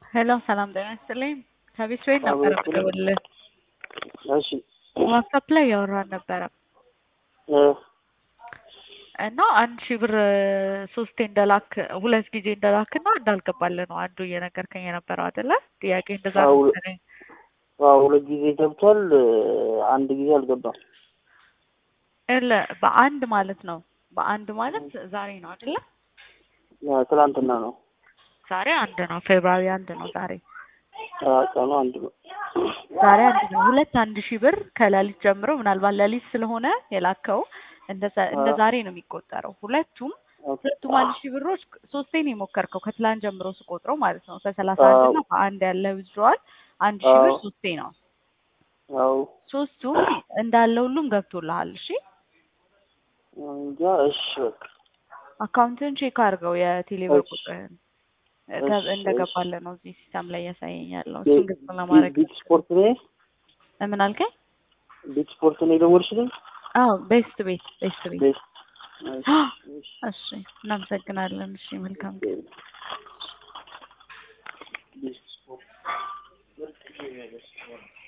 ሄሎ ሰላም ጤና ይስጥልኝ። ከቤት ቤት ነበረ የምደውልልህ። እሺ ዋትሳፕ ላይ ያወራን ነበረ እ እና አንድ ሺህ ብር ሶስቴ እንደላክ ሁለት ጊዜ እንደላክ እና እንዳልገባልህ ነው አንዱ እየነገርከኝ የነበረው አይደለ? ጥያቄ እንደዛ ነው አዎ። መሰለኝ። አዎ ሁለት ጊዜ ገብቷል። አንድ ጊዜ አልገባም። የለ በአንድ ማለት ነው። በአንድ ማለት ዛሬ ነው አይደለ? ያ ትላንትና ነው። ዛሬ አንድ ነው። ፌብራሪ አንድ ነው ዛሬ። አ ቀኑ አንድ ነው። ዛሬ አንድ ነው። ሁለት አንድ ሺህ ብር ከሌሊት ጀምሮ ምናልባት ሌሊት ስለሆነ የላከው እንደ ዘ- እንደ አዎ። ዛሬ ነው የሚቆጠረው። ሁለቱም ሁለቱም አንድ ሺህ ብሮች ሶስቴ ነው የሞከርከው ከትላንት ጀምሮ ስቆጥረው ማለት ነው። በሰላሳ አንድ እና በአንድ ያለ ዊዝድሮዋል አንድ ሺህ ብር አዎ። ሶስቴ ነው። አዎ ሶስቱም እንዳለ ሁሉም ገብቶልሃል። እሺ እንጃ። እሺ በቃ አካውንትን ቼክ አድርገው የቴሌብር እሺ። ቁጥርህን እሺ፣ እንደገባለ ነው እዚህ ሲስተም ላይ እያሳየኝ ያለው። እሱን ግልጽ ቢ- ለማድረግ ቢት ስፖርት ነው ምን አልከኝ? ቢት ስፖርት ነው የደወልሽልኝ? አዎ ቤስት ቤት ቤስት ቤት። ቤት እሺ፣ እሺ። እሺ እናመሰግናለን። እሺ መልካም ቀን። ቢት ስፖርት